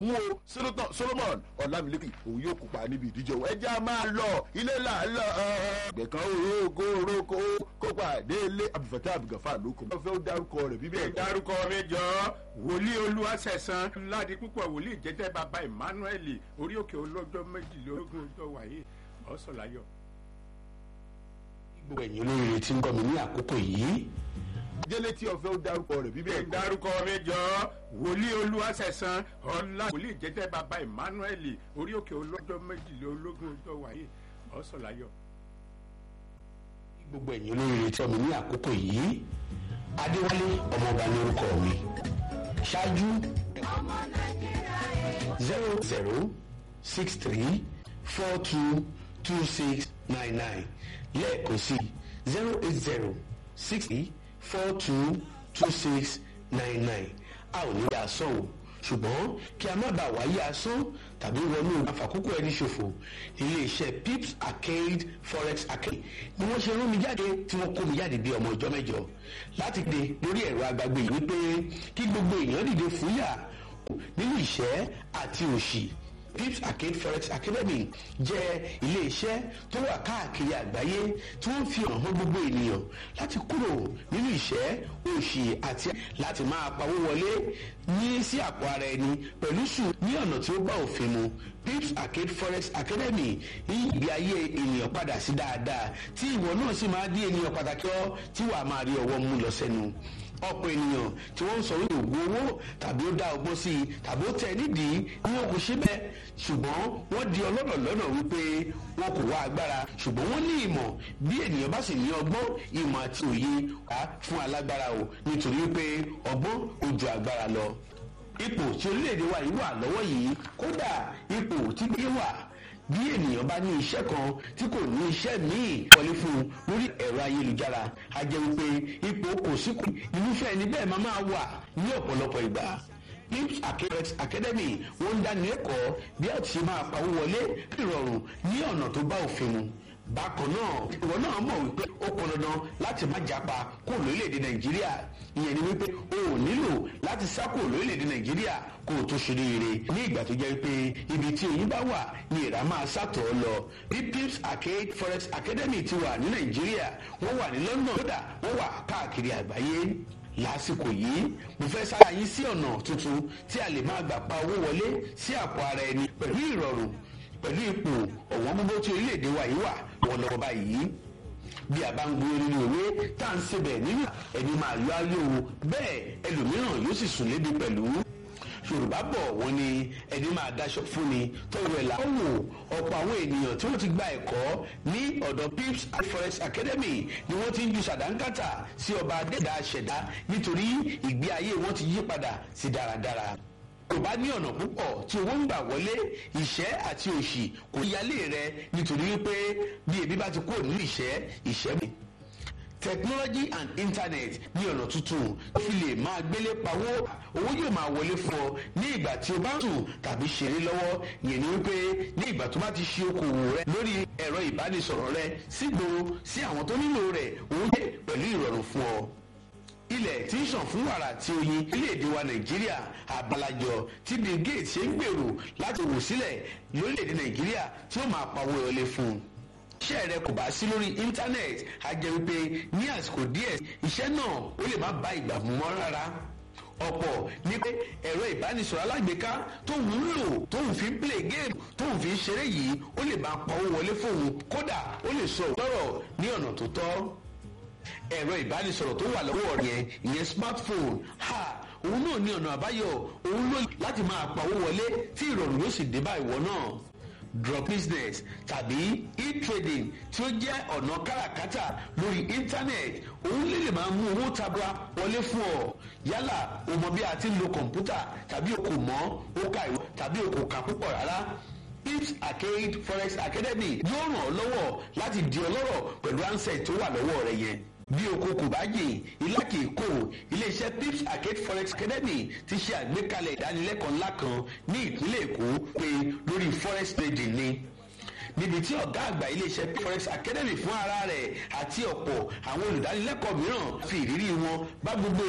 mú o sínútàn solomon ọlámilẹ́kì òun yóò kópa níbi ìdíje òun ẹjẹ́ a máa lọ ilé là ń lọ gbẹ̀kan orógo oróko kópa délé abdulfatah abdulgafar ló kọ́ fẹ́ ó dárúkọ rẹ̀ bíbẹ̀. dárúkọ mi jọ wòlíì olúwaṣẹ̀sán ládi púpọ̀ wòlíì jẹ́jẹ́ bàbá emmanuel orí òkè olójọ́ méjìlélógún ọjọ́ wáyé ọ̀sọ̀láyọ̀. gbogbo ẹ̀yin olóríire tí ń gbọ́ mi ní àkókò yìí délé tí ọ̀fẹ́ ó dárúkọ rẹ̀ bíbẹ̀. dárúkọ mi jọ wòlíì olúwaṣẹ̀sán ọ̀la wòlíì jẹ́jẹ́ bàbá emmanuel orí òkè olójọ́ méjìlélógún ọjọ́ wáyé ọ̀sọ̀láyọ̀. gbogbo ẹ̀yin olóríire tí ọmọ ní àkókò yìí adéwálé ọmọọba ní orúkọ mi ṣáájú zero zero six three four two two six nine nine lẹ́ẹ̀kan sí zero eight zero six three four two two six nine nine a ò ní yà sọ o ṣùgbọ́n kí a má bàa wáyé asán tàbí wọnú àfàkókò ẹni ṣòfò iléeṣẹ́ pips arcade forex arcade ni wọ́n ṣe rán mi jáde tí wọ́n kó mi jáde bí ọmọ ọjọ́ mẹ́jọ láti dé lórí ẹ̀rọ agbágbé yìí wípé kí gbogbo èèyàn dìde fúyà nínú ìṣẹ́ àti òṣì pips arcade forex academy jẹ́ iléeṣẹ́ tó wà káàkiri àgbáyé tí wọ́n fi hàn hàn gbogbo ènìyàn láti kúrò nínú ìṣẹ́ òṣì àti láti máa pawó wọlé ní sí àpò ara ẹni pẹ̀lú sùn ní ọ̀nà tí ó bá òfin mu pips arcade forex academy yí ìgbé ayé ènìyàn padà sí dáadáa tí ìwọ náà sì máa di ènìyàn pàtàkì ọ tí wàá máa rí ọwọ́ mú lọ sẹ́nu ọ̀pọ̀ ènìyàn tí wọ́n ń sọ wípé ògùn owó tàbí ó dá ọgbọ́n sí i tàbí ó tẹ̀ nídìí ni wọn kò ṣe bẹ́ẹ̀ ṣùgbọ́n wọ́n di ọlọ́dọ̀ lọ́nà wípé wọn kò wá agbára ṣùgbọ́n wọ́n ní ìmọ̀ bí ènìyàn bá sì ní ọgbọ́n ìmọ̀ àti òye wá fún alágbára o nítorí wípé ọgbọ́n ó ju agbára lọ ipò tí orílẹ̀-èdè wa yìí wà lọ́wọ́ yìí kódà ipò tí gbé wà bí ènìyàn bá ní iṣẹ́ kan tí kò ní iṣẹ́ míì wọlé fún un lórí ẹ̀rọ ayélujára a jẹ́ wípé ipò kò síkù irúfẹ́ ẹni bẹ́ẹ̀ máa máa wà ní ọ̀pọ̀lọpọ̀ ìgbà pips acadex academy wọ́n ń dáni lẹ́kọ̀ọ́ bí a ti ṣe máa pawó wọlé ìrọ̀rùn ní ọ̀nà tó bá òfin mu bákan náà ìwọ náà mọ̀ wípé ó pọn dandan láti má japa kó lórílẹ̀‐èdè nàìjíríà ìyẹn ni wípé o ò nílò láti sá kó lórílẹ̀‐èdè nàìjíríà kó o tó ṣeré ire ní ìgbà tó jẹ́ pé ibi tí oyin bá wà ni ìrà máa sàtọ̀ lọ bí pips arcade forex academy ti wà ní nàìjíríà wọ́n wà ní london kódà wọ́n wà káàkiri àgbáyé lásìkò yìí mo fẹ́ sára yín sí ọ̀nà tuntun tí a lè máa gbà pa owó wọlé sí àpò ara ẹni pẹ̀lú ìrọ̀rùn pẹ̀lú ipò ọ̀wọ́n gbogbo tí orílẹ̀-èdè wa yìí wà wọ́n lọ́wọ́ báyìí bí a bá ń gbé nínú òwe tá à ń sebẹ̀ nínú ẹni máa yọ ayé o bẹ́ẹ̀ ẹlòmíràn yóò sì sùn lébi pẹ̀lú yorùbá bọ̀ wọ́n ní ẹni máa daṣọ fún ni tọrọ ẹ̀ làwọn wò ọ̀pọ̀ àwọn ènìyàn tí wọ́n ti gba ẹ̀kọ́ ní ọ̀dọ̀ pips forex academy ni wọ́n ti ń ju sàdánkátà sí ọba adẹ́dà ṣẹ̀dá nítorí ìgbé ayé wọn ti yí padà sí dáradára kò bá ní ọ̀nà púpọ̀ tí owó ń gbà wọlé ìṣẹ́ àti òṣì kò yálé rẹ nítorí wípé bí ebi bá ti kúrò nínú ìṣẹ́ ìṣẹ́ mi technology and internet ní ọ̀nà tuntun fi lè máa gbélé pawó owó yóò máa wọlé fún ọ ní ìgbà tí o bá ń sùn tàbí ṣeré lọ́wọ́ yẹn ni wípé ní ìgbà tó bá ti ṣe okòwò rẹ lórí ẹ̀rọ ìbánisọ̀rọ̀ rẹ sígboro sí àwọn tó nílò rẹ̀ owó yẹ pẹ̀lú ìrọ̀rùn fún ọ ilẹ̀ tí ń sàn fún wàrà àti oyin orílẹ̀-èdè wa nàìjíríà àbálàjọ tí bill gates ṣe ń gbèrò láti wò sílẹ̀ lórílẹ̀-èdè nàìjíríà tí ó máa pawó wọlé fún un iṣẹ́ rẹ kò bá sí lórí íńtánẹ́ẹ̀tì á jẹ́ wípé ní àsìkò díẹ̀ iṣẹ́ náà ó lè má bá ìgbà mú mọ́ rárá ọ̀pọ̀ ní pé ẹ̀rọ ìbánisọ̀rọ̀ alágbèéká tóun ń lò tóun fi ń play game tóun fi ń ṣeré yìí ó lè máa pawó wọlé fóun kódà ó lè sọ òtọ́rọ̀ ní ọ̀nà tó tọ́ ẹ̀rọ ìbánisọ̀rọ̀ tó wà lọ́wọ́ yẹn ìyẹn smartphone ha òun náà ní ọ̀nà àbáyọ òun ló láti máa pawó wọlé tí ìrọ̀rùn yóò sì dé bá ìwọ náà drop business tàbí e-trading tí ó jẹ́ ọ̀nà káràkátà lórí internet òun lè lè máa mú owó tabua wọlé fún ọ yálà o mọ bí a ti ń lo kọ̀ǹpútà tàbí o kò mọ̀ o kà ìwọ tàbí o kò kà púpọ̀ rárá pips arcade forex academy yóò ràn ọ́ lọ́wọ́ láti di ọlọ́rọ̀ pẹ̀lú ansẹ̀ tó wà lọ́wọ́ rẹ yẹn bí oko kò bá jìn ilá kì í kó iléeṣẹ́ pips arcade forex academy ti ṣe àgbékalẹ̀ ìdánilẹ́kọ̀ọ́ ńlá kan ní ìpínlẹ̀ èkó pé lórí forex trading ni níbi tí ọ̀gá àgbà iléeṣẹ́ forex academy fún ara rẹ̀ àti ọ̀pọ̀ àwọn olùdánilẹ́kọ̀ọ́ mìíràn fi ìrírí wọn bá gbogbo